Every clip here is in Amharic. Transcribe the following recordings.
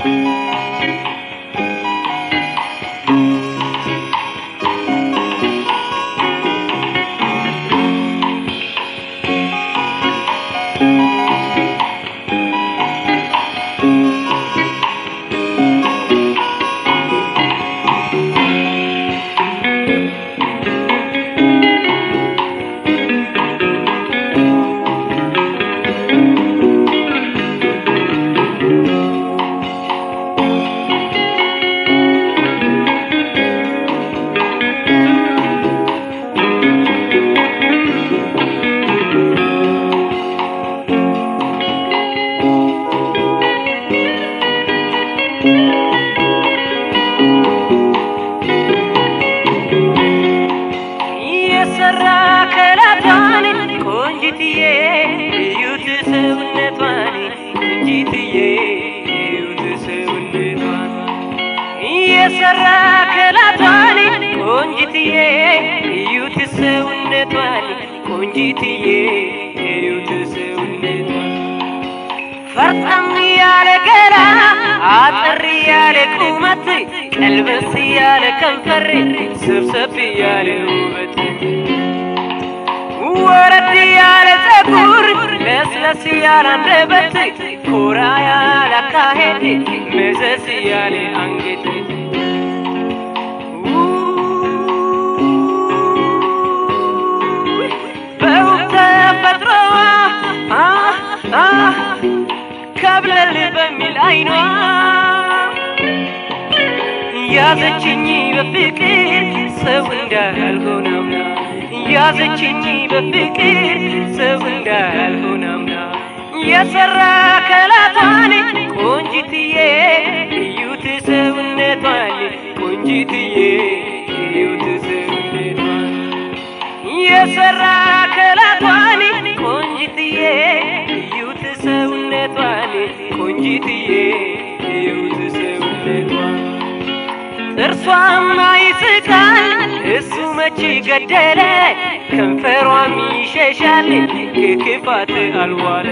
የሰራ ከላቷን ቆንጂትዬ እዩት ሰውነቷን ቆንጂትዬ እዩት ሰውነቷን የሰራ ከላቷን ቆንጂትዬ እዩት ሰውነቷን ቆንጂትዬ እዩት ሰውነቷን ፈርጠም ያለ ገላ አጠር ያለ ቁመት ቀልበስ ያለ ከንፈር ሰብሰብ ያለ ውበት ወረድ ያለ ፀጉር ለስለስ ያለ አንደበት ኮራ ያለ አካሄድ መዘዝ ያለ አንገት በውብ ተፈጥሮዋ አ አ ከብለል በሚል አይኗ ያዘችኝ በፍቅር ሰው እንዳልሆነ አምና ያዘችኝ በፍቅር ሰው እንዳልሆነ አምና የሰራ ከላቷን ቆንጂትዬ እዩት ሰውነቷን ቆንጂትዬ እዩት ሰውነቷን የሰራ ከላቷን ቆንጂትዬ እዩት ሰውነቷን ቆንጂትዬ እዩት ሰውነቷን ጥርሷማ ይስቃል እሱ መች ገደለ ከንፈሯም ይሸሻል ክክፋት አልዋለ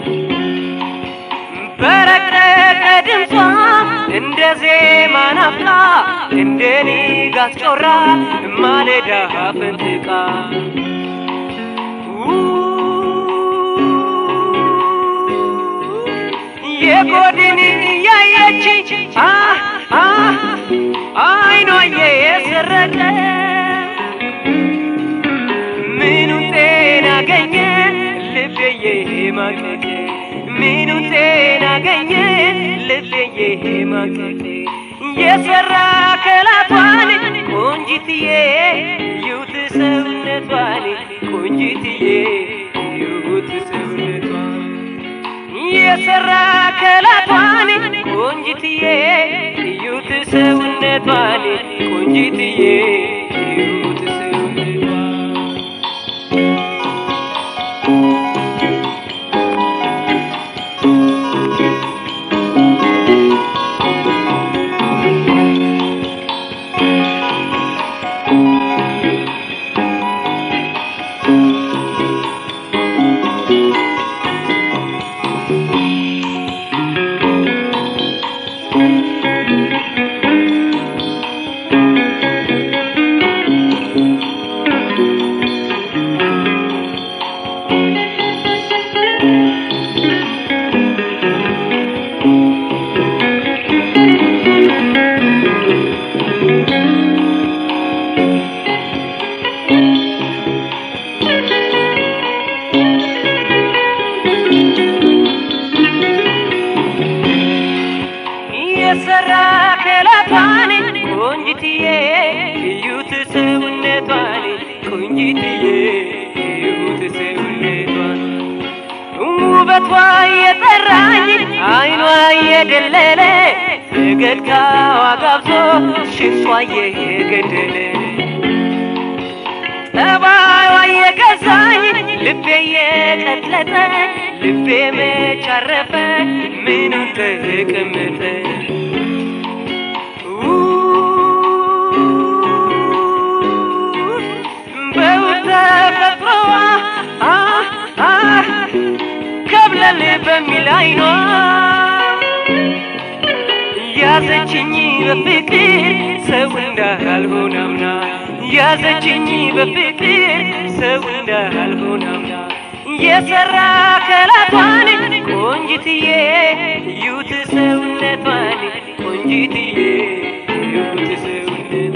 በረቀቀ ድምጿ እንደ ዜማ ናፍቃ እንደ ንጋት ጮራ ማለዳ ፈንጥቃ የጎድን እያየች አ አ አይኗ የሰረቀ ምኑን ጤና አገኘ ልቤዬ ማቀቅ ምኑን ጤና አገኘ ልቤዬ ማቀቅ የሰራ ከላቷን ቆንጂትዬ እዩት ሰውነቷን ቆንጂትዬ እዩት ሰውነቷን የሰራ ከላቷን ቆንጂትዬ እዩት ሰውነቷን ቆንጂትዬ እዩት ሰውነቷን የሰራ ከላቷን ቆንጂትዬ እዩት ሰውነቷን ቆንጂትዬ እዩት ሰውነቷን ውበቷ የጠራኝ አይኗ የደለለ ፈገግታዋ ጋብዞ ሽንጧ የገደለ ጠባይዋ የገዛኝ ልቤ የቀለጠ ልቤ መች አረፈ ምኑን ተቀመጠ በውብ ተፈጥሮዋ አ አ ከብለል በሚል አይኗ ያዘችኝ በፍቅር ሰው እንዳልሆን አምና ያዘችኝ በፍቅር ሰው እንዳልሆን አምና የሰራ ከላቷን ቆንጅትዬ ዩት ሰውነቷን ቆንጅትዬ ዩት ሰውነቷን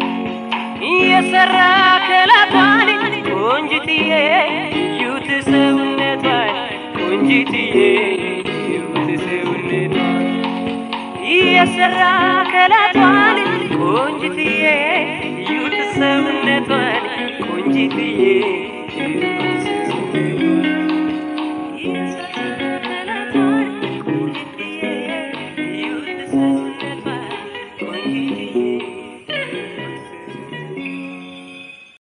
የሰራ ከላቷን ቆንጅትዬ ዩት ሰውነቷን ቆንጅትዬ ዩት ሰውነቷን የሰራ ከላቷን ቆንጅትዬ ዩት ሰውነቷን ቆንጅትዬ ዩት